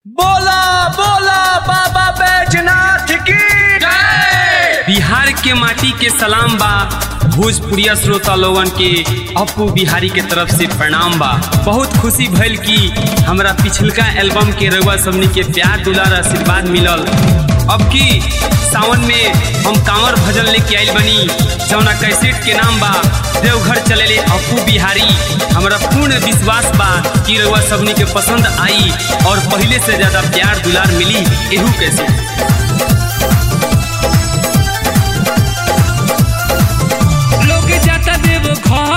बोला बोला बाबा बैजनाथ की जय बिहार के माटी के सलाम बा भोजपुरिया श्रोता लोगन के अपू बिहारी के तरफ से प्रणाम बा बहुत खुशी भइल कि हमरा पिछलका एल्बम के रउआ सबनी के प्यार दुलार आशीर्वाद मिलल अब की सावन में हम कांवर भजन लेके आइल बनी जौना कैसेट के नाम बा देवघर चलेले अपू बिहारी हमरा पूर्ण विश्वास बा कि रउआ सबनी के पसंद आई और पहले से ज्यादा प्यार दुलार मिली एहू कैसेट लोग जाता देव घर